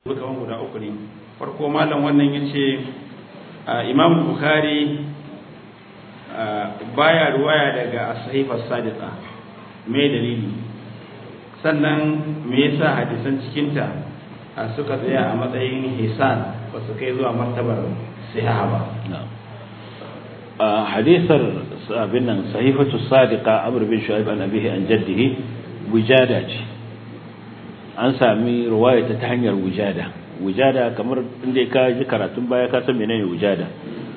kaman guda uku ne farko malam wannan ya ce imam bukhari baya ruwaya daga sahifar sadiqa me dalili sannan me yasa hadisan cikinta suka tsaya a matsayin hisan ba su kai zuwa martabar siha ba hadisar abin nan sahifatu sadiqa amr bin shu'aib an abihi an jaddihi wujada ce an sami ruwayata ta hanyar wujada wujada kamar inda ka ji karatun baya ka san menene wujada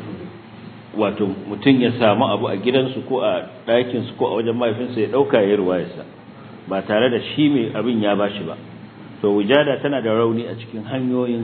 wato mutum ya samu abu a gidansu ko a ɗakinsu ko a wajen mahaifinsa ya ɗauka ya ruwayarsa ba tare da shi mai abin ya bashi ba to wujada tana da rauni a cikin hanyoyin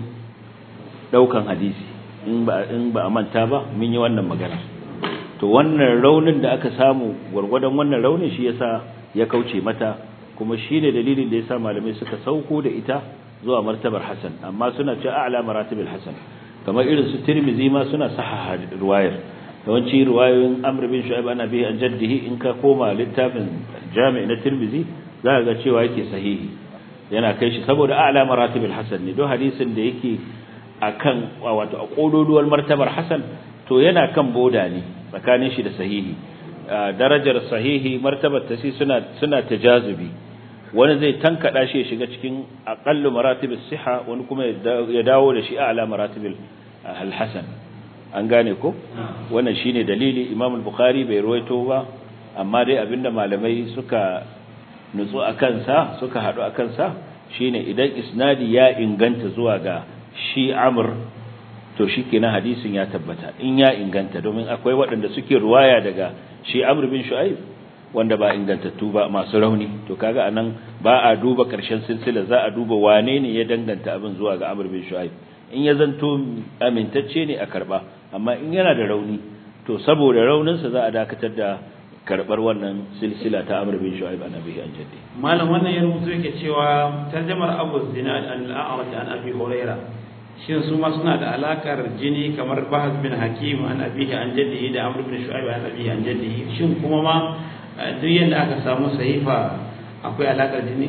ɗaukan hadisi in ba in ba a manta ba mun yi wannan magana to wannan raunin da aka samu gwargwadon wannan raunin shi yasa ya kauce mata kuma shine dalilin da yasa malamai suka sauko da ita zuwa martabar hasan amma suna cewa a'la maratibil hasan kamar irin su tirmizi ma suna sahaha riwayar yawanci riwayoyin amr bin shu'aib ana bihi an jaddihi in ka koma littafin jami' na tirmizi za ka ga cewa yake sahihi yana kai shi saboda a'la maratibil hasan ne don hadisin da yake akan wato a kododuwar martabar hasan to yana kan boda ne tsakanin shi da sahihi darajar sahihi martabar ta suna suna tajazubi wani zai tankada shi ya shiga cikin aqallu maratibis siha wani kuma ya dawo da shi a'la maratibil al-hasan an gane ko wannan shine dalili Imam al-Bukhari bai ruwaito ba amma dai abinda malamai suka nutsu akan sa suka hadu akan sa shine idan isnadi ya inganta zuwa ga shi Amr to shikenan hadisin ya tabbata in ya inganta domin akwai waɗanda suke ruwaya daga shi Amr bin Shu'aib wanda ba ingantattu ba masu rauni to kaga anan ba a duba karshen silsila za a duba wane ne ya danganta abin zuwa ga Amr bin Shu'aib in ya zanto amintacce ne a karba amma in yana da rauni to saboda rauninsa za a dakatar da karbar wannan silsila ta Amr bin Shu'aib an Abi an Jaddi malam wannan ya rubuto yake cewa tarjamar Abu Zinad an al-A'raj an Abi Hurairah shin su ma suna da alakar jini kamar Bahaz bin Hakim an Abi an Jaddi da Amr bin Shu'aib an Abi an Jaddi shin kuma ma duk yanda aka samu sahifa akwai alakar jini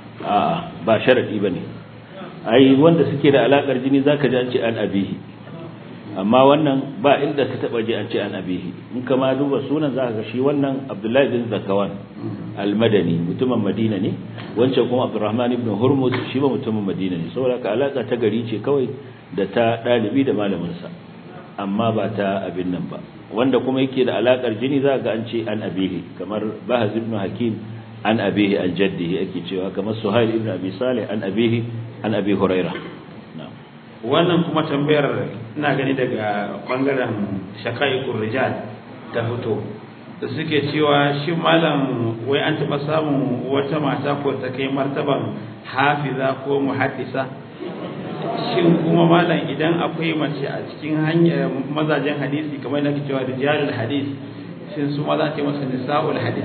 a ba sharadi bane ai wanda suke da alakar jini zaka ji an ce an abihi amma wannan ba inda ka taba ji an ce an abihi in kama duba sunan zaka ga shi wannan Abdullahi bin Zakawan al-Madani mutumin Madina ne wancan kuma Abdurrahman ibn Hurmuz shi ba mutumin Madina ne saboda ka alaka ta gari ce kawai da ta dalibi da malamin sa amma ba ta abin nan ba wanda kuma yake da alakar jini zaka ga an ce an abihi kamar Bahaz ibn Hakim an abihi an jaddihi ake cewa kamar Suhail ibn Abi Salih an abihi an Abi Hurairah wannan kuma tambayar ina gani daga bangaren shaka'ikur rijal ta fito da suke cewa shi malam wai an taɓa samun wata mata ko ta kai martaban hafiza ko muhaddisa shin kuma malam idan akwai mace a cikin hanyar mazajen hadisi kamar da cewa rijalul hadis shin su ma za ta yi masa nisa'ul hadis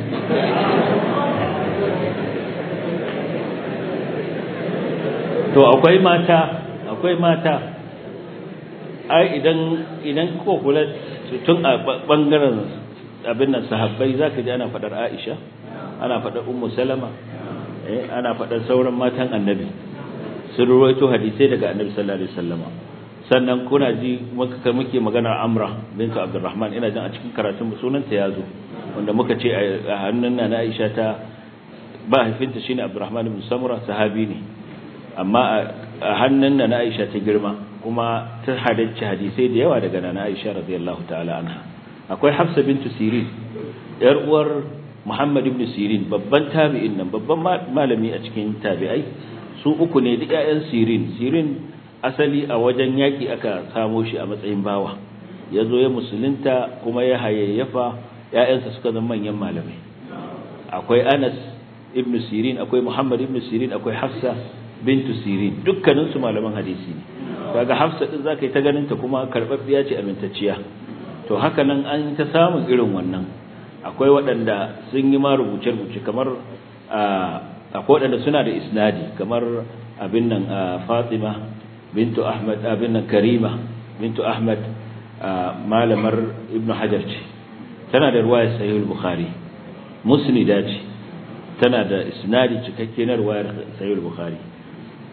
to akwai mata akwai mata ai idan idan ko kula tun a bangaren abin nan sahabbai zaka ji ana fadar Aisha ana fadar Ummu Salama eh ana fadar sauran matan Annabi sun ruwaito hadisai daga Annabi sallallahu alaihi wasallama sannan kuna ji muka muke magana Amra bintu Abdurrahman ina jin a cikin karatun mu sunanta yazo wanda muka ce a hannun na Aisha ta ba haifinta shine Abdurrahman ibn Samura sahabi ne amma a hannun na Aisha ta girma kuma ta haddace hadisai da yawa daga nana Aisha radiyallahu ta'ala anha akwai Hafsa bintu Sirin yar uwar Muhammad ibn Sirin babban tabi'in nan babban malami a cikin tabi'ai su uku ne duk ƴaƴan Sirin Sirin asali a wajen yaki aka samo shi a matsayin bawa yazo ya musulunta kuma ya hayayyafa ƴaƴansa suka zama manyan malamai akwai Anas ibn Sirin akwai Muhammad ibn Sirin akwai Hafsa bintu sirin dukkanin su malaman hadisi ne kaga hafsa din zaka yi ta ganin ta kuma karbabbiya ce amintacciya to haka nan an ta samun irin wannan akwai waɗanda sun yi ma rubuce rubuce kamar akwai waɗanda suna da isnadi kamar abin nan Fatima bintu Ahmad abin nan Karima bintu Ahmad malamar Ibn Hajar ce tana da ruwayar Sahih al-Bukhari musnida ce tana da isnadi cikakke na ruwayar Sahih al-Bukhari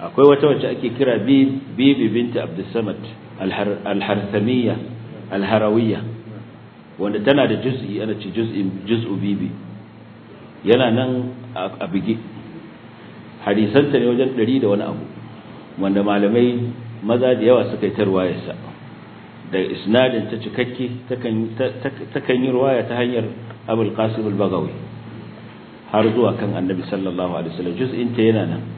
akwai wata wacce ake kira bibi binti abdussamad alharsamiyya alharawiyya wanda tana da juz'i ana ce juz'u bibi yana nan a bige hadisanta ne wajen ɗari da wani abu wanda malamai maza da yawa suka yi ta ruwayarsa da isnadin ta cikakke takan yi ruwaya ta hanyar abul qasim al-bagawi har zuwa kan annabi sallallahu alaihi wasallam juz'in ta yana nan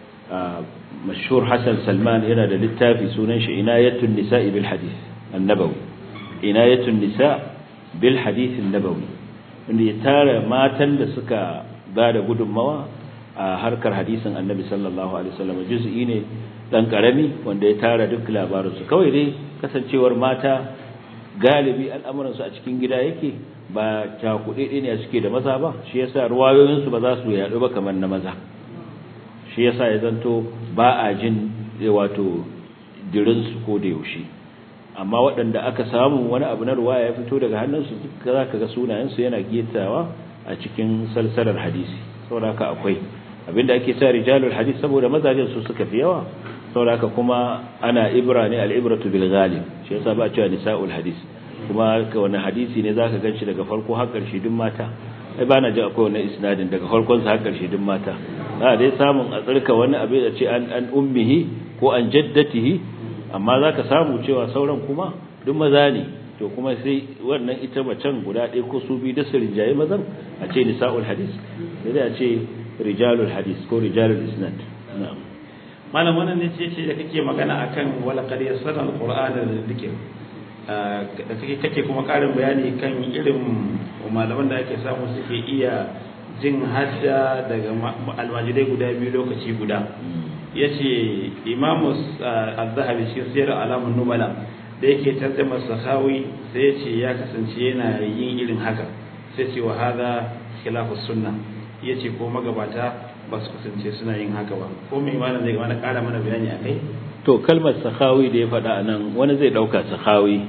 mashhur hasan salman yana da littafi sunan shi inayatun nisa'i bil hadith an-nabawi inayatun nisa bil hadith an-nabawi wanda ya tara matan da suka ba da gudunmawa a harkar hadisin annabi sallallahu alaihi wasallam juz'i ne dan karami wanda ya tara duk labarinsu kawai dai kasancewar mata galibi al'amuransu a cikin gida yake ba cakuɗe ne suke da maza ba shi yasa ruwayoyinsu ba za su yaɗu ba kamar na maza shi yasa ya zanto ba a jin wato dirinsu ko da yaushe amma waɗanda aka samu wani abu na ruwaya ya fito daga hannunsu duka za ka ga sunayensu yana getawa a cikin salsalar hadisi saboda haka akwai abinda ake sa rijalul hadis saboda mazajen su suka fi yawa saboda haka kuma ana ibra ne al-ibratu bil ghalib shi yasa ba cewa nisa'ul hadis kuma ka wani hadisi ne zaka ganshi daga farko har karshe duk mata ai ba na ji akwai wani isnadin daga farkon sa har karshe duk mata za dai samun a tsirka wani abin da ce an an ummihi ko an jaddatihi amma zaka samu cewa sauran kuma duk maza ne to kuma sai wannan ita macen guda ɗaya ko su biyu da su rinjaye mazan a ce nisa'ul hadis sai dai a ce rijalul hadis ko rijalul isnad na'am malam wannan ne ce da kake magana akan wala qad yassara alqur'ana lidhikr da kake kake kuma karin bayani kan irin malaman da ake samu suke iya jin hadda daga almajirai guda biyu lokaci guda yace imamu az-zahabi shi sirr alamun nubala da yake tarjuma sahawi sai yace ya kasance yana yin irin haka sai ce wa hada khilafu sunnah yace ko magabata ba su kasance suna yin haka ba ko mai malam zai mana ƙara mana bayani akai to kalmar sahawi da ya faɗa a nan wani zai ɗauka sahawi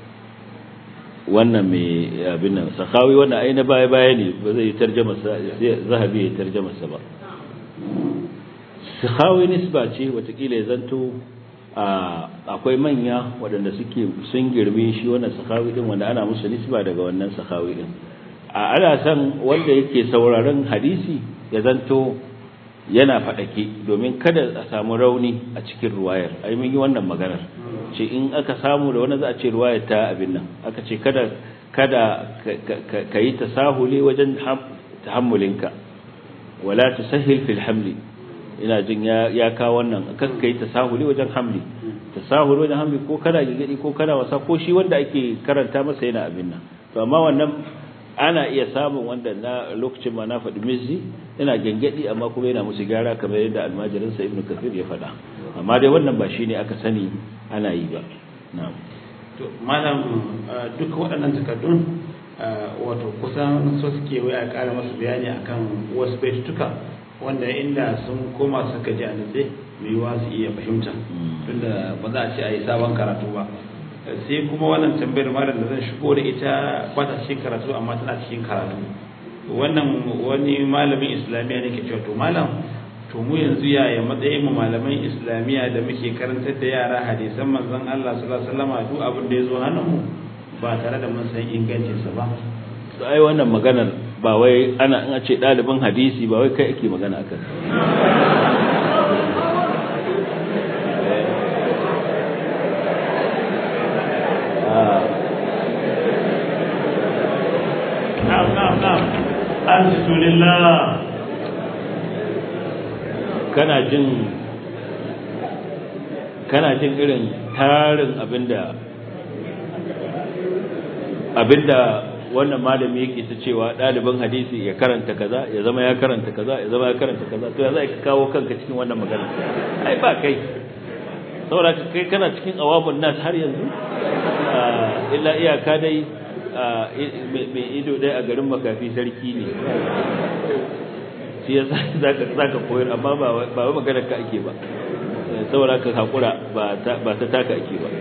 wannan mai abin nan sahawi wannan ai na baya baya ne ba zai tarjama zahabi ya tarjama sa ba sahawi nisba ce watakila ya zanto akwai manya waɗanda suke sun girme shi wannan sahawi din wanda ana musu nisba daga wannan sahawi din a ana san wanda yake sauraron hadisi ya zanto yana faɗake domin kada a samu rauni a cikin ruwayar ai mun yi wannan maganar ce in aka samu da wani za a ce ruwayar ta abin nan aka ce kada kada ka yi tasahuli wajen tahammulinka wala tusahhil fil hamli ina jin ya ya ka wannan kan kai tasahuli wajen hamli tasahuli wajen hamli ko kana gigidi ko kana wasa ko shi wanda ake karanta masa yana abin nan to amma wannan ana iya samun wanda na lokacin ma na faɗi mizzi yana gengedi amma kuma yana musu gyara kamar yadda almajirinsa ibnu kafir ya faɗa amma dai wannan ba shine aka sani ana yi ba na'am to malam duk waɗannan takardun wato kusan so suke wai a ƙara masu bayani akan wasu baitutuka wanda inda sun koma suka ji a nutse mai yiwuwa su iya fahimta tunda ba za a ce a yi sabon karatu ba sai kuma wannan tambayar malam da zan shigo da ita ba ta cikin karatu amma tana cikin karatu wannan wani malamin islamiyya ne ke cewa to malam to mu yanzu yaya matsayin mu malaman islamiyya da muke karantar da yara hadisan manzon Allah sallallahu alaihi wasallam duk abin da ya zo hannun mu ba tare da mun san ingancin sa ba to ai wannan maganar ba wai ana in a ce ɗalibin hadisi ba wai kai ake magana akan na'am na'am na'am alhamdulillah kana jin kana jin irin tarin abinda abinda wannan malami yake ta cewa ɗaliban hadisi ya karanta kaza ya zama ya karanta kaza ya zama ya karanta kaza to ya za ka kawo kanka cikin wannan magana ai ba kai saboda kai kana cikin awabun nas har yanzu illa iyaka dai mai ido dai a garin makafi sarki ne shi ya za ka koyar amma ba wa maganar ka ake ba saboda ka haƙura ba ta taka ake ba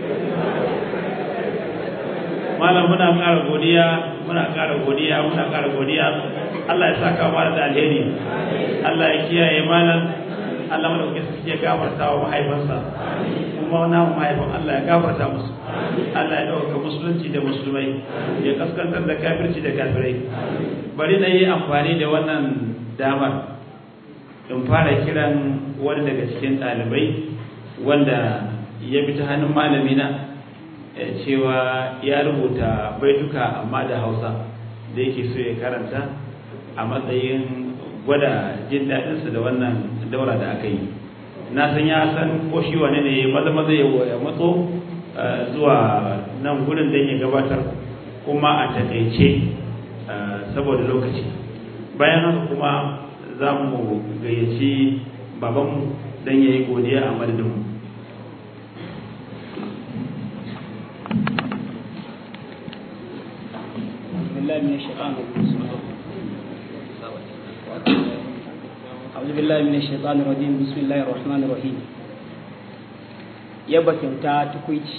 malam muna ƙara godiya muna ƙara godiya muna ƙara godiya Allah ya saka mana da alheri Allah ya kiyaye malam Allah madaukakin sarki ya gafarta wa mahaifansa kuma na mahaifan Allah ya gafarta musu Allah ya dauka musulunci da musulmai ya kaskantar da kafirci da kafirai bari na yi amfani da wannan damar in fara kiran wani daga cikin ɗalibai wanda ya bi ta hannun malamina cewa ya rubuta baituka amma da hausa da yake so ya karanta a matsayin gwada jin daɗinsa da wannan daura da aka yi na san ya san ko shi wane ne maza maza ya matso zuwa nan gudun don ya gabatar kuma a takaice saboda lokaci bayan haka kuma za mu gayyaci babanmu don ya yi godiya a madadinmu بالله من الشيطان أعوذ بالله من الشيطان الرجيم بسم الله الرحمن الرحيم yaba kyauta tukwici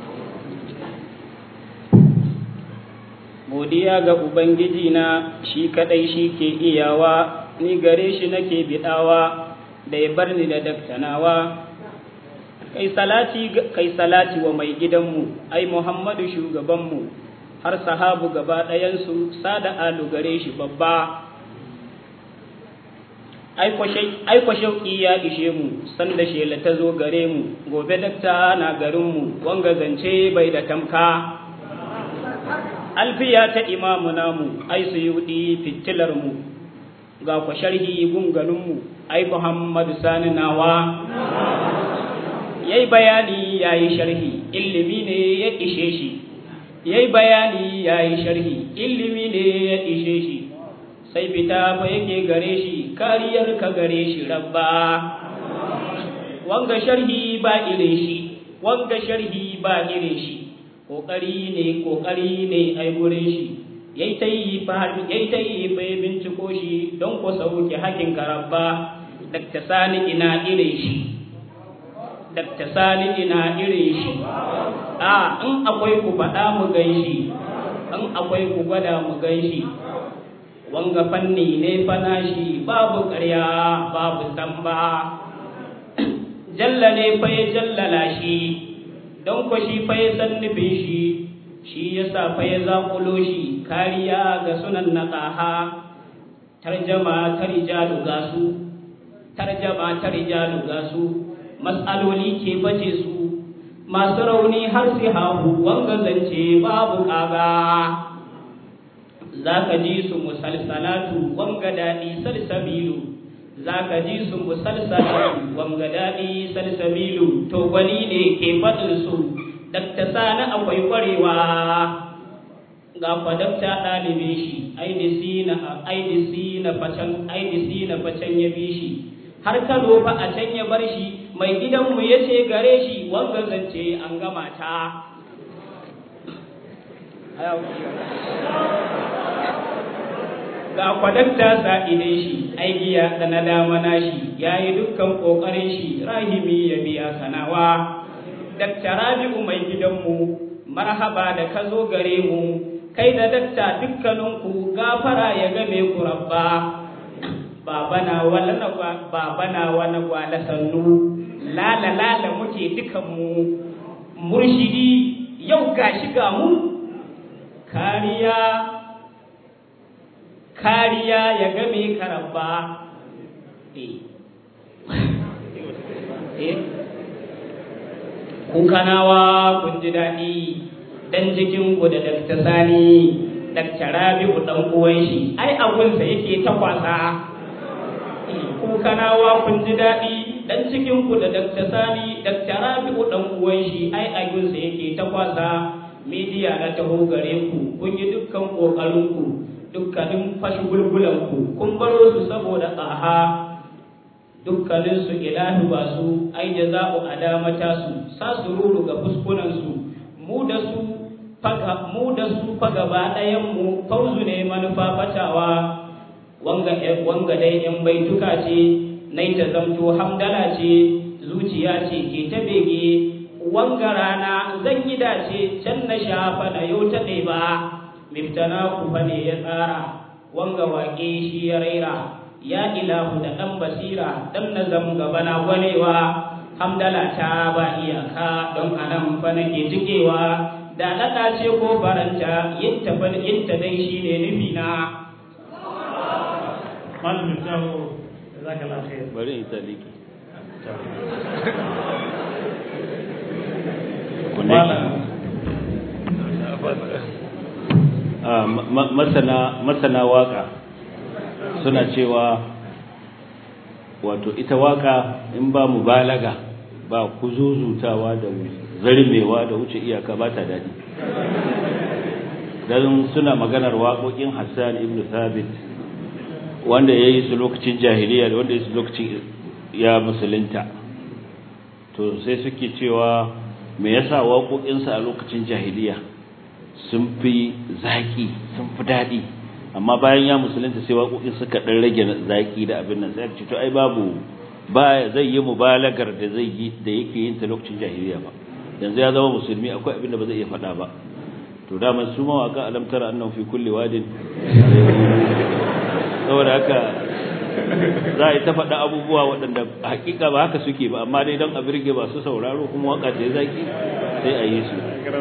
godiya ga ubangiji na shi kadai shi ke iyawa ni gare shi nake bidawa da ya bar ni da daktanawa kai salati kai salati wa mai gidanmu ai muhammadu shugabanmu har sahabu gaba ɗayansu sada alu gare shi babba aiko shauƙi ya ishe mu sanda shela ta zo gare mu gobe dakta na garinmu wanga zance bai da tamka alfiya ta imamu namu ai su yi fitilar mu ga ku sharhi gunganinmu ai muhammadu sani nawa yayi bayani yayi sharhi ilimi ne ya ishe shi yayi bayani yayi sharhi ilimi ne ya ishe shi sai fita fa yake gare shi kariyar ka gare shi rabba wanga sharhi ba irin shi wanga sharhi ba irin shi kokari ne kokari ne ai gurin shi yayi ta yi fa yayi ta yi fa binciko shi don ko sauke hakin karabba dakta sani ina irin shi dakta sani ina irin shi a in akwai ku faɗa mu gan shi in akwai ku gwada mu gan shi wanga fanni ne fana shi babu ƙarya babu samba jalla ne fa ya jallala shi don ko shi fa ya san nufin shi shi ya sa fa ya zaƙulo shi kariya ga sunan na ƙaha tarjama ta rijalu gasu tarjama ta rijalu gasu matsaloli ke bace su masu rauni har su hahu wanga zance babu ƙaga za ka ji su musalsalatu wanga daɗi salsabilu za ka ji su musalsalatu wanga daɗi salsabilu to gwani ne ke faɗin su dakta sani akwai ƙwarewa ga fadakta ɗalibin shi aidisi na aidisi na facen aidisi na facen ya bi shi har kano fa a can ya bar shi mai gidanmu ya ce gare shi wanga zance an gama ta ga kwadakta sa'idin shi aigiya da na dama nashi ya yi dukkan ƙoƙarin shi rahimi ya biya sanawa dakta rabi'u mai gidanmu marhaba da ka zo gare mu kai da dakta dukkaninku gafara ya game ku rabba babana wala na babana wani gwala sannu lala lala muke dukanmu murshidi yau gashi ga mu kariya kariya ya game karabba kun kanawa kun ji daɗi dan jikinku da dakta sani dakta rabi'u dan uwan shi ai abunsa yake ta kwasa ku kanawa kun ji daɗi dan cikinku da dakta sani dakta rabi'u dan uwan shi ai abunsa yake ta kwasa midiya na taho gare ku kun yi dukkan ƙoƙarinku dukkanin fashi gulgulanku kun baro su saboda tsaha dukkanin su ilahi ba su ai jaza'u adamata su sa su ruru ga fuskunan su mu da su faga mu da su fa gaba ɗayan mu fauzu ne manufa fatawa wanga wanga dai yan baituka ce nai ta zamto hamdala ce zuciya ce ke ta bege wanga rana zan yi dace can na shafa na yau ta ba miftana ku fa ne ya tsara wanga waƙe shi ya raira ya ilahu da ɗan basira ɗan nazam gaba na gwanewa hamdala ta ba iyaka don anan fa nake jikewa da naɗa ce ko faranta yin ta dai shi ne nufi na malam miftahu jazakallahu khair bari in taliki masana masana waka suna cewa wato ita waka in ba mubalaga ba kuzuzutawa da zarmewa da wuce iyaka ba ta daɗi don suna maganar waƙoƙin hassan ibn thabit wanda ya yi su lokacin jahiliya da wanda ya yi su lokacin ya musulunta to sai suke cewa me yasa waƙoƙinsa a lokacin jahiliya sun fi zaƙi sun fi daɗi amma bayan ya musulunta sai waƙoƙin suka ɗan rage zaƙi da abin nan sai ce to ai babu ba zai yi mubalagar da zai yi da yake yin ta lokacin jahiliya ba yanzu ya zama musulmi akwai abin da ba zai iya faɗa ba to dama su mawaka alam tara annahu fi kulli wadin saboda haka za a yi ta faɗa abubuwa waɗanda hakika ba haka suke ba amma dai don a birge ba su sauraro kuma waka ta zaki sai a yi su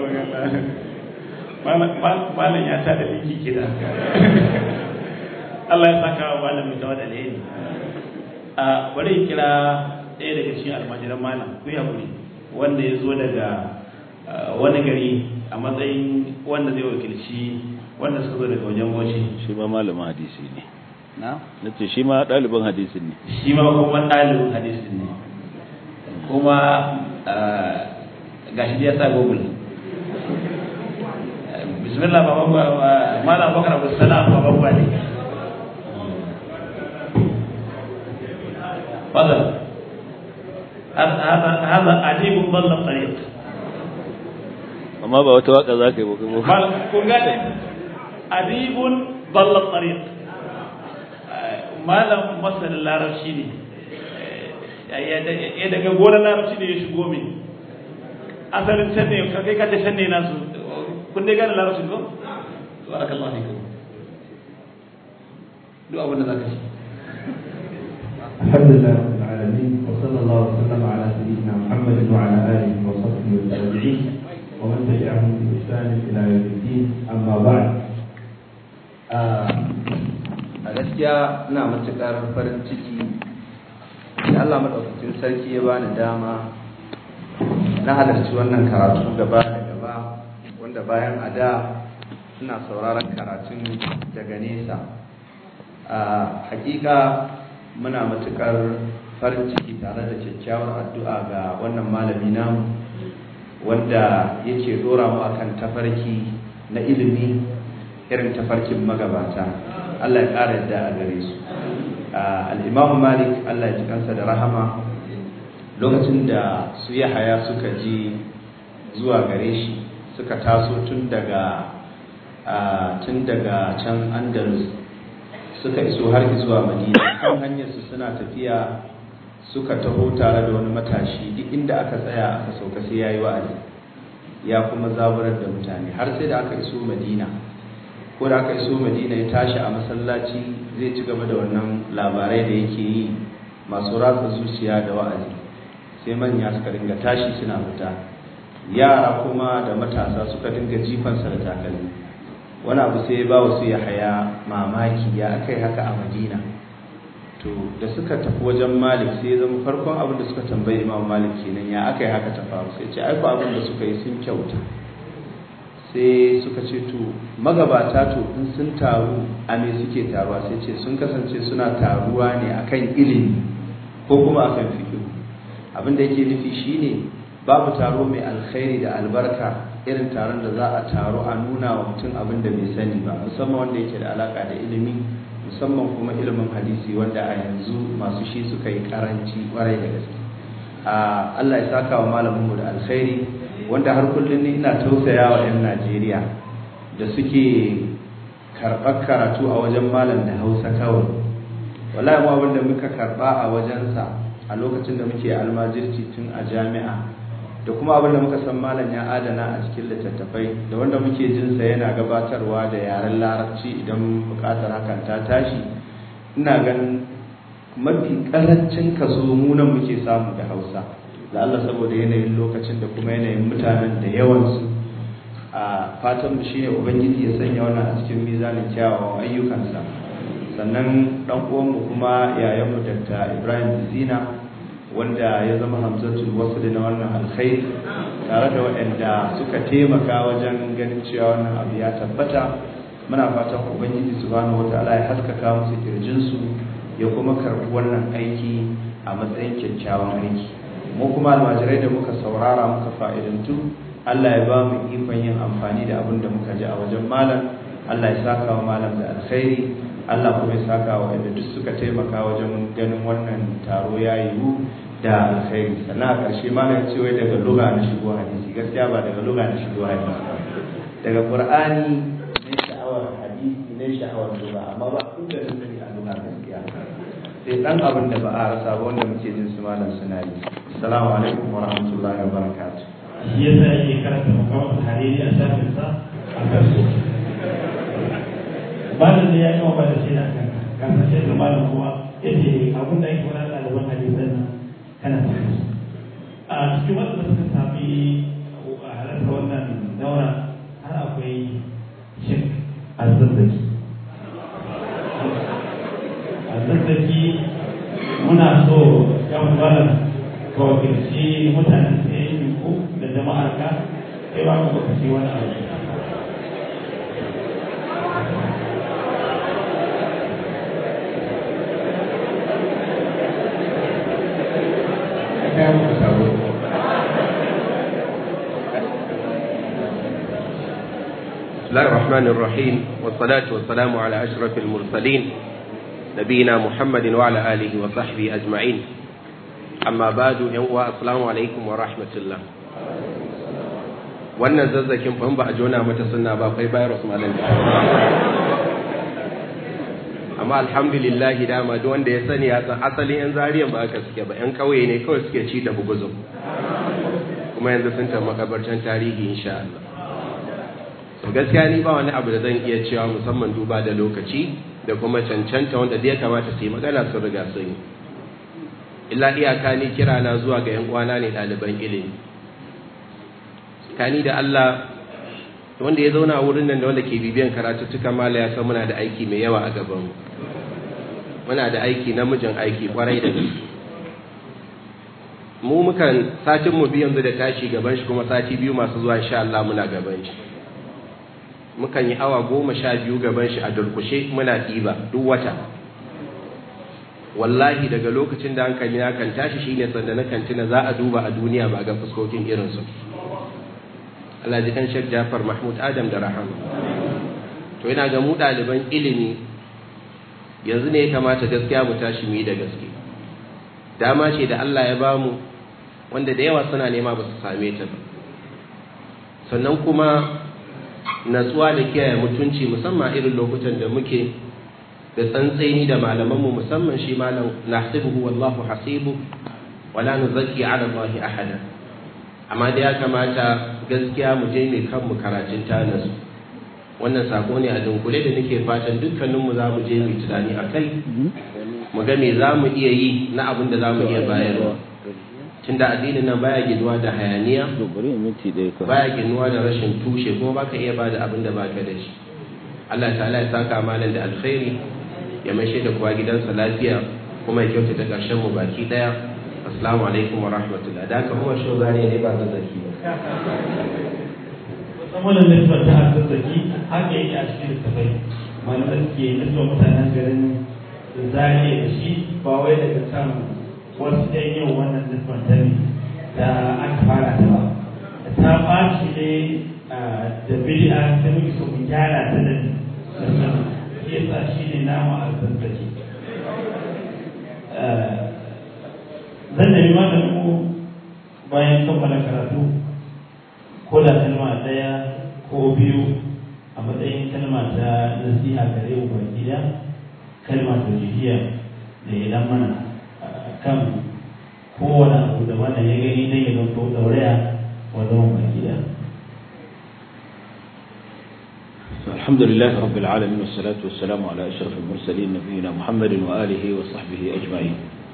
malam ya ta da biki kida Allah ya saka wa malam mai tawa da alheri a bari kira ɗaya daga cikin almajiran malam ku ya wanda ya zo daga wani gari a matsayin wanda zai wakilci wanda suka zo daga wajen goshi shi ma malamin hadisi ne na na ce shi ma ɗalibin hadisin ne shi ma kuma ɗalibin hadisin ne kuma gashi ya sa google bismillah baban ba malam bakar abu salam baban ba ne فضل هذا هذا عجيب ضل الطريق amma ba wata waka za ka yi ba kuma kun gane adibun dalla tariq malam masanin larabci ne ya daga gonar larabci ne ya shigo min asalin can ne kai ka ce can ne nasu kun dai gane larabci ko barakallahu fikum duk abin da zaka ci الحمد لله رب العالمين وصلى الله وسلم على سيدنا محمد وعلى اله وصحبه والتابعين ومن تبعهم بإحسان إلى يوم الدين أما بعد a gaskiya ina matuƙar farin ciki da Allah maɗaukacin sarki ya bani dama na halarci wannan karatu gaba da gaba wanda bayan a da ina sauraron karatun daga nesa a hakika muna matuƙar farin ciki tare da kyakkyawar addu'a ga wannan malami namu wanda yake dora mu akan tafarki na ilimi irin tafarkin magabata Allah ya ƙara yadda a gare su al-Imam Malik Allah ya ji kansa da rahama lokacin da su Yahaya suka ji zuwa gare shi suka taso tun daga tun daga can Andalus suka iso har zuwa Madina kan hanyar su suna tafiya suka taho tare da wani matashi duk inda aka tsaya aka sauka sai yayi wa'azi ya kuma zaburar da mutane har sai da aka iso Madina ko da aka iso Madina ya tashi a masallaci zai ci gaba da wannan labarai da yake yi masu ratsa zuciya da wa'azi sai manya suka dinga tashi suna fita yara kuma da matasa suka dinga jifansa da takalmi wani abu sai ya ba wasu ya haya mamaki ya akai haka a Madina to da suka tafi wajen malik sai zama farkon abin da suka tambayi imam malik kenan ya aka yi haka ta faru sai ce aiko abin da suka yi sun kyauta sai suka ce to magabata to in sun taru a me suke taruwa sai ce sun kasance suna taruwa ne akan ilimi ko kuma akan fiƙi abin da yake nufi shine babu taro mai alkhairi da albarka irin taron da za a taro a nuna wa mutum abin da bai sani ba musamman wanda yake da alaka da ilimi musamman kuma ilimin hadisi wanda a yanzu masu shi suka yi karanci kwarai da gaske Allah ya saka wa malaminmu da alkhairi wanda har kullum ni ina tausaya wa 'yan Najeriya da suke karɓar karatu a wajen malam da Hausa kawai wallahi mu abin da muka karɓa a wajensa a lokacin da muke almajirci tun a jami'a da kuma abin da muka san malam ya adana a cikin littattafai da wanda muke jinsa yana gabatarwa da yaren larabci idan bukatar hakan ta tashi ina ganin mafi karancin kaso mu nan muke samu da hausa da Allah saboda yanayin lokacin da kuma yanayin mutanen da yawansu a fatan mu shine ubangiji ya sanya wannan a cikin mizanin kyawawan ayyukansa sannan dan uwanmu kuma yayanmu Dr. Ibrahim Zina wanda ya zama hamzatul wasl na wannan alkhairi tare da waɗanda suka taimaka wajen ganin cewa wannan abu ya tabbata muna fatan ubangiji subhanahu wataala ya haskaka musu kirjinsu ya kuma karɓi wannan aiki a matsayin kyakkyawan aiki mu kuma almajirai da muka saurara muka fa'idantu Allah ya ba mu ikon yin amfani da abin da muka ji a wajen malam Allah ya saka wa malam da alkhairi Allah kuma ya saka wa inda duk suka taimaka wajen ganin wannan taro ya yiwu da alkhairi sannan a ƙarshe malam ce wai daga lugha na shigo hadisi gaskiya ba daga lugha na shigo hadisi ba daga qur'ani ne sha'awar hadisi ne sha'awar lugha amma ba kun da sani a lugha gaskiya sai dan abin da ba a rasa ba wanda muke jin su malam suna yi assalamu alaikum wa rahmatullahi wa barakatuh shi yasa yake karanta makamakon hariri a shafinsa a kansu malam ne ya yi wa da shi da kan kasance da malam kuma yace abin da ake wani ɗaliban hadisan nan kana tafi a cikin wanda suka sami a halarta wannan daura har akwai shek azazzaki azazzaki muna so ya malam ka wakilci mutanen da ya yi ku da jama'ar ka sai ba ku lokaci wani abu kai muku sabo بسم الله الرحمن الرحيم والصلاة والسلام على أشرف المرسلين نبينا محمد وعلى آله وصحبه أجمعين أما بعد السلام عليكم ورحمة الله wannan zazzakin ban ba a jona mata sunna ba kai virus malam amma alhamdulillah dama duk wanda ya sani ya san asalin yan zariyan ba aka suke ba yan kauye ne kawai suke ci da buguzum kuma yanzu sun tafi makabartan tarihi insha Allah to gaskiya ni ba wani abu da zan iya cewa musamman duba da lokaci da kuma cancanta wanda da ya kamata su yi magana sun riga sun yi illa iyaka ni kira na zuwa ga yan uwana ne ɗaliban ilimi kani da Allah wanda ya zauna a wurin nan da wanda ke bibiyan karatuttuka mala ya san muna da aiki mai yawa a gaban mu muna da aiki namijin aiki kwarai da gaske mu mukan satin mu biyu yanzu da tashi gaban shi kuma sati biyu masu zuwa insha Allah muna gaban shi mukan yi awa goma sha biyu gaban shi a durkushe muna ɗiba duk wata wallahi daga lokacin da hankali na kan tashi shine sanda na kantina za a duba a duniya ba ga fuskokin irinsu Allah ji kan Sheikh Jafar Mahmud Adam da Rahama to ina ga mu ɗaliban ilimi yanzu ne ya kamata gaskiya mu tashi mu yi da gaske dama ce da Allah ya bamu wanda da yawa suna nema ba su same ta ba sannan kuma natsuwa da kiyaye mutunci musamman irin lokutan da muke da tsantsaini da malamanmu musamman shi malam nahsibuhu wallahu hasibu wala nuzakki ala allahi ahada amma da ya kamata gaskiya mu je mai kanmu karatun tanasu wannan sako ne a dunkule da nake fatan dukkaninmu za mu je mu tunani a kai mu ga me za mu iya yi na abin da za mu iya bayarwa tunda addinin nan baya ginuwa da hayaniya baya ginuwa da rashin tushe kuma baka iya bada abin da baka da shi Allah ta'ala ya saka malam da alkhairi ya maishe da kuwa gidansa lafiya kuma ya kyautata ƙarshen mu baki daya assalamu alaikum wa rahmatullah da haka kuma shi zane ne ba zazzaki ba saboda nisbar ta zazzaki haka yake a cikin littafai malamai suke nisbar mutanen garin zariya da shi ba wai daga kan wasu ɗan yau wannan nisbar ta ne da aka fara ta ba ta ɓaci ne da bid'a ta muke so mu gyara ta da sannan shi yasa shi ne namu a zazzaki zan nemi malamin mu bayan kammala karatu ko da kalma ɗaya ko biyu a matsayin kalma ta nasiha gare mu baki da kalma ta jihiya da ya dan mana kan kowane abu da wannan ya gani dan ya zanto ɗauraya wa zaman baki da الحمد لله رب العالمين والصلاة والسلام على أشرف المرسلين نبينا محمد وآله وصحبه أجمعين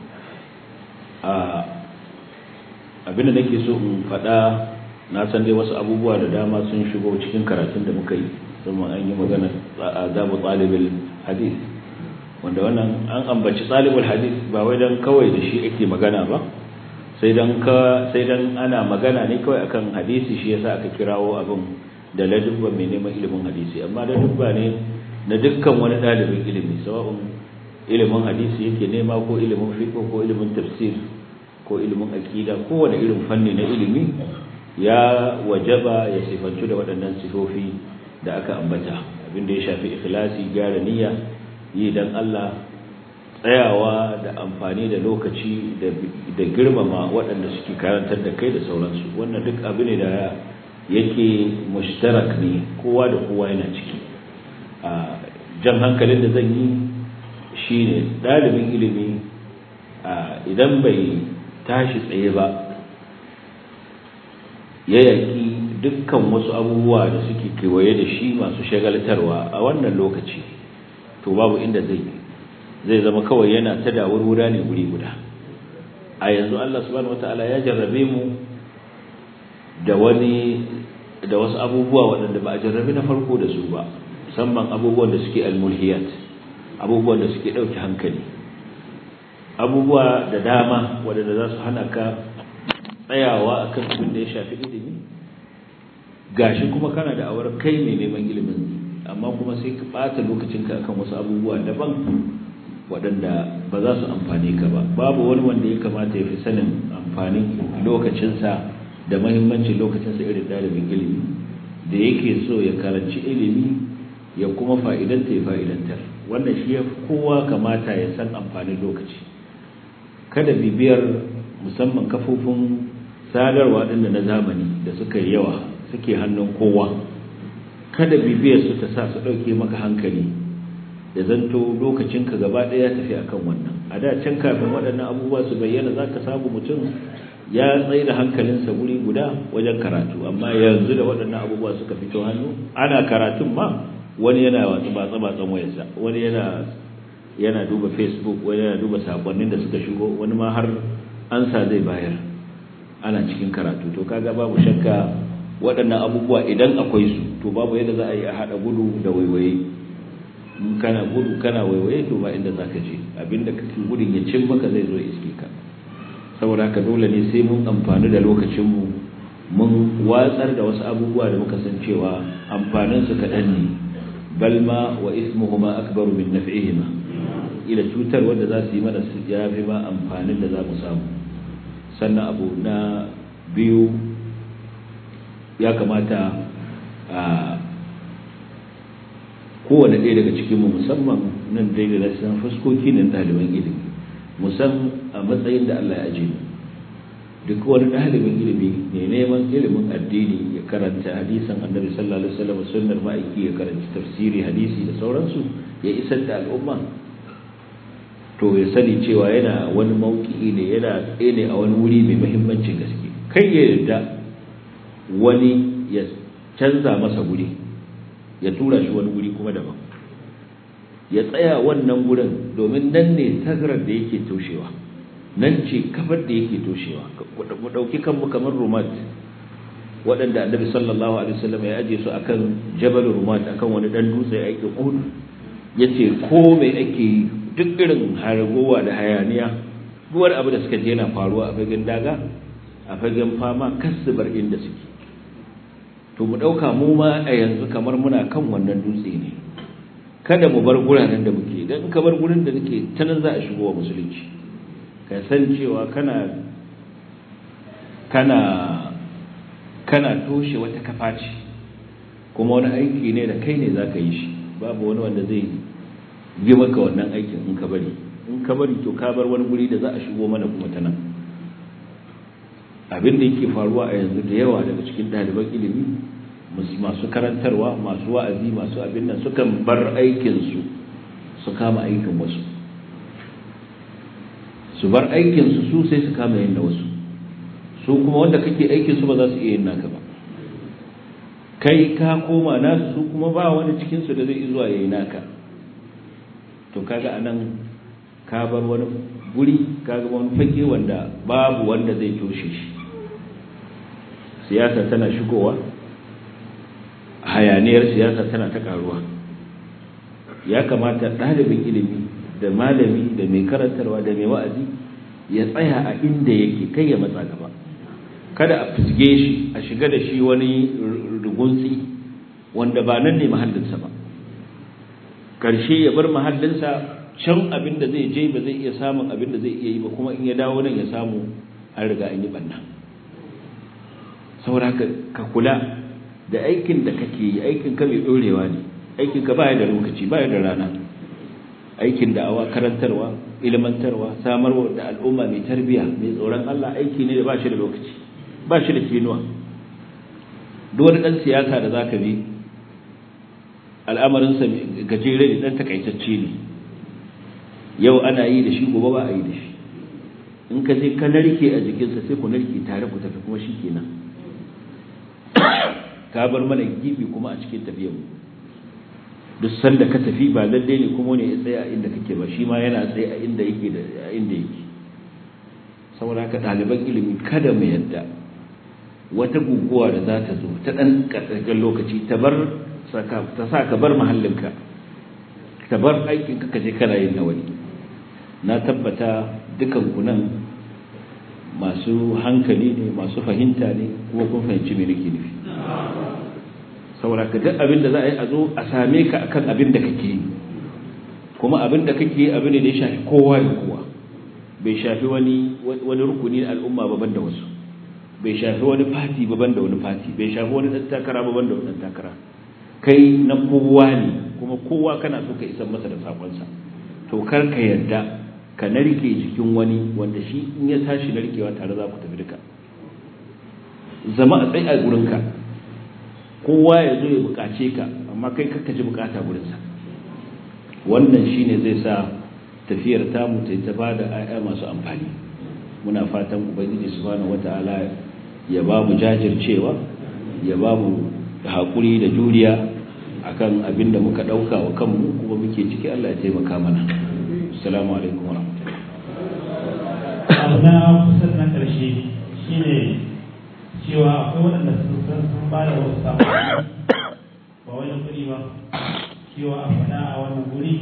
abinda nake so in faɗa na san dai wasu abubuwa da dama sun shigo cikin karatun da muka yi kuma an yi magana azabu talibul hadith wanda wannan an ambaci talibul hadith ba wai dan kawai da shi ake magana ba sai dan ka sai dan ana magana ne kawai akan hadisi shi yasa aka kirawo abin da ladubba mai neman ilimin hadisi amma ladubba ne na dukkan wani ɗalibin ilimi sawa'un ilimin hadisi yake nema ko ilimin fiqh ko ilimin tafsir ko ilimin aqida ko wani irin fanni na ilimi ya wajaba ya sifantu da waɗannan sifofi da aka ambata abinda ya shafi ikhlasi gyara niyya yi dan Allah tsayawa da amfani da lokaci da girmama waɗanda suke karantar da kai da sauransu wannan duk abu ne da yake mushtarak ne kowa da kowa yana ciki a jan hankalin da zan yi shine ɗalibin ilimi idan bai tashi tsaye ba ya yaƙi dukkan wasu abubuwa da suke kewaye da shi masu shagaltarwa a wannan lokaci to babu inda zai zai zama kawai yana ta dawurwura ne guri guda a yanzu Allah subhanahu wataala ya jarrabe mu da wani da wasu abubuwa waɗanda ba a jarrabe na farko da su ba musamman abubuwan da suke almulhiyat abubuwan da suke ɗauke hankali abubuwa da dama waɗanda za su hana ka tsayawa akan abin da ya shafi ilimi gashi kuma kana da awar kai mai neman ilimin amma kuma sai ka ɓata lokacinka akan wasu abubuwa daban waɗanda ba za su amfane ka ba babu wani wanda ya kamata ya fi sanin amfanin lokacinsa da mahimmancin lokacinsa irin ɗalibin ilimi da yake so ya karanci ilimi ya kuma fa'idanta ya fa'idantar wannan shi ya kowa kamata ya san amfanin lokaci kada bibiyar musamman kafofin sadarwa ɗin da na zamani da suka yi yawa suke hannun kowa kada bibiyar su ta sa su ɗauke maka hankali da zanto lokacinka gaba ɗaya tafi akan wannan a da can kafin waɗannan abubuwa su bayyana za ka samu mutum ya tsaye da hankalinsa wuri guda wajen karatu amma yanzu da waɗannan abubuwa suka fito hannu ana karatun ma wani yana watsu batsa batsan wayarsa wani yana yana duba facebook wani yana duba sakonnin da suka shigo wani ma har ansa zai bayar ana cikin karatu to kaga babu shakka waɗannan abubuwa idan akwai su to babu yadda za a yi a haɗa gudu da waiwaye in kana gudu kana waiwaye to ba inda zaka je abinda kake gudun ya cin maka zai zo iske ka saboda haka dole ne sai mun amfani da lokacinmu mun watsar da wasu abubuwa da muka san cewa amfanin su kaɗan ne balma wa ismuhuma akbaru min naf'ihima ila cutar wanda za su yi mana su yafi ma amfanin da za mu samu sannan abu na biyu ya kamata a kowane ɗaya daga cikinmu musamman nan dai da san fuskoki ne ɗaliban ilimi musan a matsayin da Allah ya aje duk wani ɗalibin ilimi ne neman ilimin addini ya karanta hadisan annabi sallallahu alaihi wasallam sunnar ma'aiki ya karanta tafsiri hadisi da sauransu ya isar da al'umma to ya sani cewa yana wani mauki ne yana tsaye ne a wani wuri mai muhimmancin gaske kai ya yarda wani ya canza masa wuri ya tura shi wani wuri kuma daban ya tsaya wannan wurin domin nan ne tagarar da yake toshewa nan ce kafar da yake toshewa mu ɗauki kanmu kamar rumat waɗanda annabi sallallahu alaihi wasallam ya aje su akan jabal rumat akan wani dan dutse ya ake kudu yace ko mai ake duk irin haragowa da hayaniya duk wani abu da suka je yana faruwa a fagen daga a fagen fama kasubar inda suke to mu ɗauka mu ma a yanzu kamar muna kan wannan dutse ne kada mu bar guranen da muke idan ka bar gurin da nake ta nan za a shigo wa musulunci ka san cewa kana kana kana toshe wata kafa ce kuma wani aiki ne da kai ne za ka yi shi babu wani wanda zai yi maka wannan aikin in ka bari in ka bari to ka bar wani guri da za a shigo mana kuma ta nan abin da yake faruwa a yanzu da yawa daga cikin ɗaliban ilimi masu karantarwa masu wa'azi masu abin nan sukan bar aikinsu su kama aikin wasu su bar aikinsu su sai su kama yin na wasu su kuma wanda kake aikinsu ba za su iya yin naka ba kai ka koma nasu su kuma ba wani cikinsu da zai zuwa ya yi naka to kaga anan ka bar wani guri kaga wani fage wanda babu wanda zai toshe shi siyasa tana shigowa hayaniyar siyasa tana ta karuwa ya kamata ɗalibin ilimi da malami da mai karantarwa da mai wa'azi ya tsaya a inda yake kai ya matsa gaba kada a fizge shi a shiga da shi wani rugunsi wanda ba nan ne mahallinsa ba karshe ya bar mahallinsa can abin da zai je ba zai iya samun abin da zai iya yi ba kuma in ya dawo nan ya samu an riga an yi banna saboda ka kula da aikin da kake yi aikin ka mai dorewa ne aikin ka baya da lokaci baya da rana aikin da'awa karantarwa ilmantarwa samarwa da al'umma mai tarbiya mai tsoron Allah aiki ne da ba shi da lokaci ba shi da kinuwa duk wani dan siyasa da zaka bi al'amarinsa gajere ne dan takaitacce ne yau ana yi da shi gobe ba a yi da shi in ka je ka narke a jikinsa sai ku narke tare ku tafi kuma shi kenan ka bar mana gibi kuma a cikin tafiyar mu duk sanda ka tafi ba lalle ne kuma ne ya tsaya a inda kake ba shi ma yana tsaye a inda yake da a inda yake saboda haka ɗaliban ilimi kada mu yadda wata guguwa da za ta zo ta ɗan ƙarƙarƙar lokaci ta bar ta sa ka bar mahallinka ka bar aikin ka je kana yin na wani na tabbata dukan ku nan masu hankali ne masu fahimta ne kuma kun fahimci me nake nufi saboda ka duk abin da za a yi a zo a same ka akan abin da kake yi kuma abin da kake yi abin da ya shafi kowa da kowa bai shafi wani wani rukuni na al'umma baban da wasu bai shafi wani fati baban da wani fati bai shafi wani dan takara baban da wani dan takara kai na kowa ne kuma kowa kana so ka isar masa da sakonsa to kar ka yarda ka narke jikin wani wanda shi in ya tashi narkewa tare za ku tafi duka zama a tsaye a gurinka kowa ya zo ya bukace ka amma kai kakka ji bukata gurinsa wannan shine zai sa tafiyar tamu ta ta ba da ayya masu amfani muna fatan ubangiji subhanahu wata'ala ya ba mu jajircewa ya ba mu haƙuri da juriya akan abin da muka ɗauka wa kanmu kuma muke ciki Allah ya taimaka mana assalamu alaikum wa abu na kusa na ƙarshe shine cewa akwai waɗanda sun san sun ba da wasu saƙonni ba wani kuɗi ba cewa a faɗa a wannan guri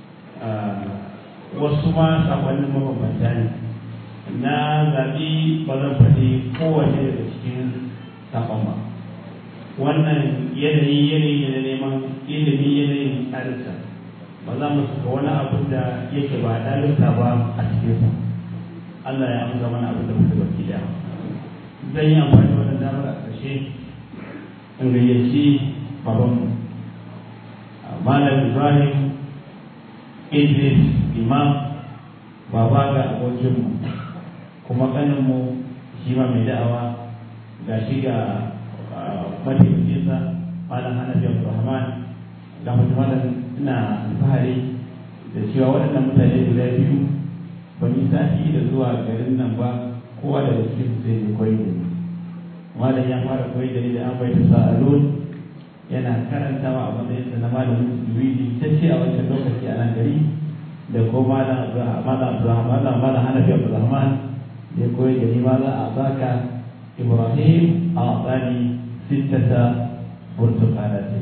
wasu ma saƙonnin mabambanta ne na zaɓi ba zan faɗi kowane daga cikin saƙon ba wannan yanayi yanayi na neman ilimi yanayin ɗalibta ba za mu saka wani abin da yake ba ɗalibta ba a cikinsa Allah ya amsa mana abin da muka baki da zan yi amfani da wannan damar a ƙarshe in gayyaci babanmu Malam Ibrahim Idris Imam baba ga abokinmu kuma ƙaninmu shi ma mai da'awa ga shi ga mataimakinsa Malam Hanafi Abdulrahman ga mutum ina alfahari da cewa waɗannan mutane guda biyu ban yi sati da zuwa garin nan ba kowa da cikin sai ya koyi da ni malam ya fara koyi da ni da an bai ta sa'alun yana karantawa a matsayin sa na malamin juwidi ta ce a wancan lokaci a nan gari da ko malam malam malam malam hanafi abdulrahman da ya koyi da ni malam a baka ibrahim a tsani sittata burtukanati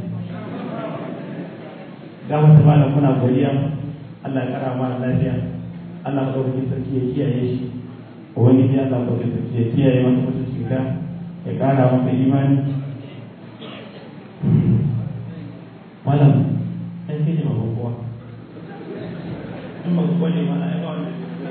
ga wata malam muna godiya Allah ya kara mana lafiya Allah maɗaukakin sarki ya kiyaye shi wani ya Allah maɗaukakin sarki ya kiyaye masa mutunci ka ya ƙara masa imani malam ɗan ke ne ma kowa in ba kowa ne mana ya kawai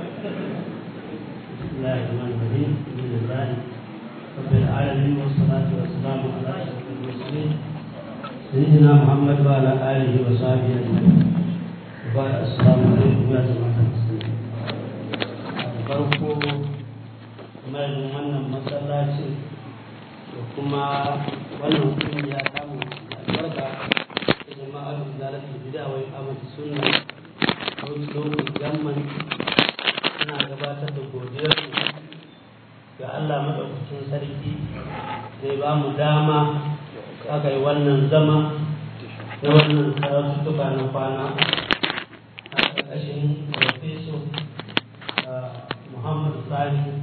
بسم الله الرحمن الرحيم الحمد لله رب العالمين والصلاة والسلام على أشرف المرسلين سيدنا محمد وعلى آله وصحبه أجمعين وبعد السلام عليكم يا جماعة المسلمين farko kamar wannan masallacin da kuma wannan kungiya samu albarka da jama'ar zalatul bid'a wa iqamati sunna wani lokacin gamman ana gabatar da godiyar ga Allah madaukakin sarki zai ba mu dama aka yi wannan zama na wannan karatuttuka na kwana a ƙarƙashin profeso muhammadu sani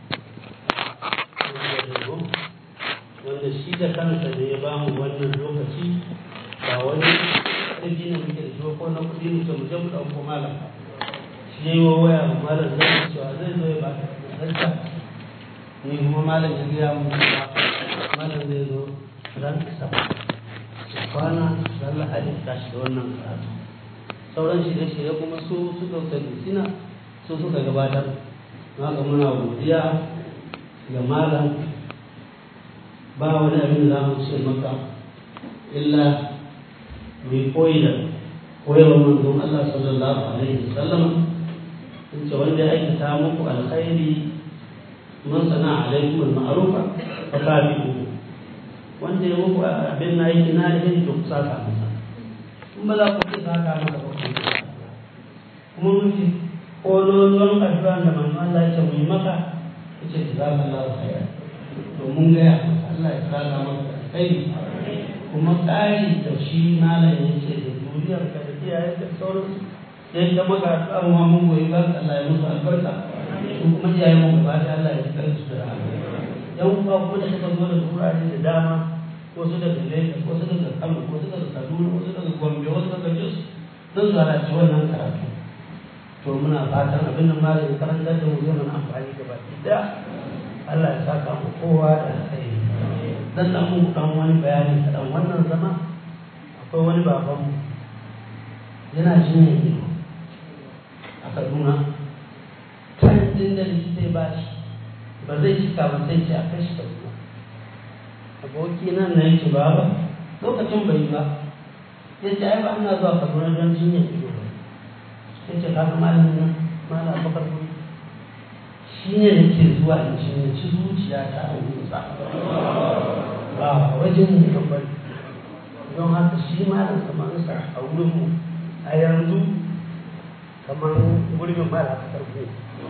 wanda shi da kansa da ya bamu wannan lokaci ba wani ƙarfi ne muke da shi ko na kuɗi muke mu je mu ɗauko malam shi ya yi wa waya wa malam zai cewa zai zo ya ba ta ni kuma malam ya gaya mu malam zai zo ran sama kwana ran lahadi tashi da wannan karatu sauran shirye-shirye kuma su su ɗaukar sina su suka gabatar na ga muna godiya ga malam ba wani abin da za mu ce maka illa mai koyi da koyarwar manzon Allah sallallahu alaihi wasallam in ce wanda ya aikata muku alkhairi man sana alaikum al-ma'rufa fa tabi'u wanda ya muku abin na yi na yin to saka masa in ba za ku ci saka masa ba ku kuma mun ci kololuwan addu'a da manzon Allah ya ce mu yi maka yace jazakallahu khairan to mun ga Allah ya saka maka alkhairi kuma ƙari da shi malam ya ce da duniyar ka da iyaye da sauransu sai ta maka addu'a ma mun goyi ba Allah ya musu albarka su kuma iyaye mu ba da Allah ya tsare su da rahama yan uwa kuma da suka zo da turare da dama wasu daga Lagos wasu daga Kano wasu daga Kaduna wasu daga Gombe wasu daga Jos don su halarci wannan karatu to muna fatan abin da malam ya karanta da mu zai mana amfani da baki daya Allah ya saka mu kowa da alkhairi dan dan mu dan wani bayani kadan wannan zama akwai wani baban mu yana jin ido a Kaduna kan din da likita ya bashi ba zai cika ba sai ce a kai shi Kaduna aboki nan na yake baba lokacin bai ba ya ce ai ba ina zuwa Kaduna don jinyar ido ba ya ce kaga malamin nan malam bakar kuri shi ne nake zuwa in ci zuciya ta a wurinsa ba wajen mu kan bari don haka shi ma da samansa a wurinmu a yanzu kamar gurbin ba da karfe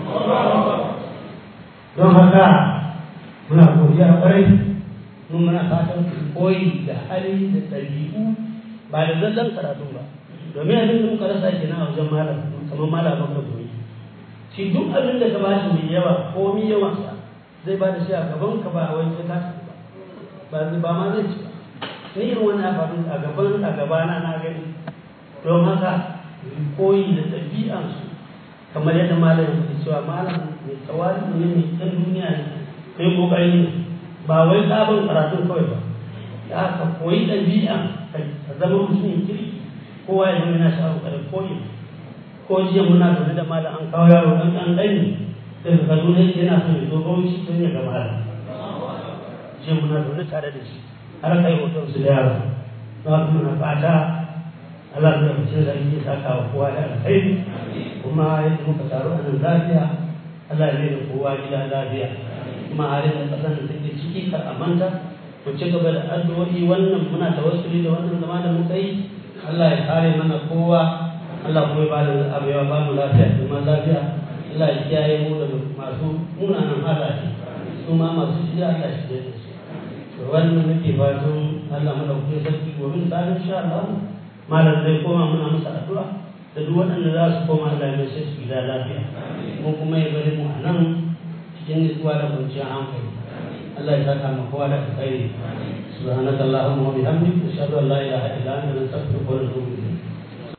don haka muna godiya kwarai mun muna fatan koyi da hali da ɗabi'u ba da zallan karatu ba domin abin da muka rasa kenan a wajen malam kamar malam bakar koyi shi duk abin da ka ba shi mai yawa ko mi yawansa zai ba da shi a gaban ka ba wai sai ka ba ba ma zai ci ba ni irin wannan faru a gaban a gabana na gani don haka koyi da ɗabi'ansu kamar yadda malam ya faɗi cewa malam mai tsawari ne mai ɗan duniya ne mai ƙoƙari ne ba wai sabon karatun kawai ba da aka koyi ɗabi'an ka zama mutumin kirki kowa ya zama yana sha'awar ƙarar koyi ko jiya muna zaune da malam an kawo yaro ɗan ɗan ɗani daga kaduna yana son ya zo bauchi tun ya gama malam jiya muna zaune tare da shi har kai hoton su da yaro na muna fata Allah ya fice da yake saka wa kowa da alkhairi kuma yadda muka taru a nan lafiya Allah ya da kowa gida lafiya kuma halin da kasan da take ciki kar a manta ku ci gaba da addu'o'i wannan muna tawassuli da wannan zama da muka yi Allah ya kare mana kowa Allah kuma ya bada abu ya ba mu lafiya da ma lafiya Allah ya kiyaye mu daga masu munanan halaye su ma masu shi Allah shi da su to wannan nake fatan Allah madaukakin sarki gobe da insha Allah malam zai koma muna masa addu'a da duk waɗanda za su koma Allah ya sai su gida lafiya mu kuma ya bari mu a nan cikin nutsuwa da kwanciyar hankali Allah ya saka mu kowa da alkhairi subhanakallahumma wa bihamdika ashhadu an la ilaha illa anta astaghfiruka wa atubu ilayk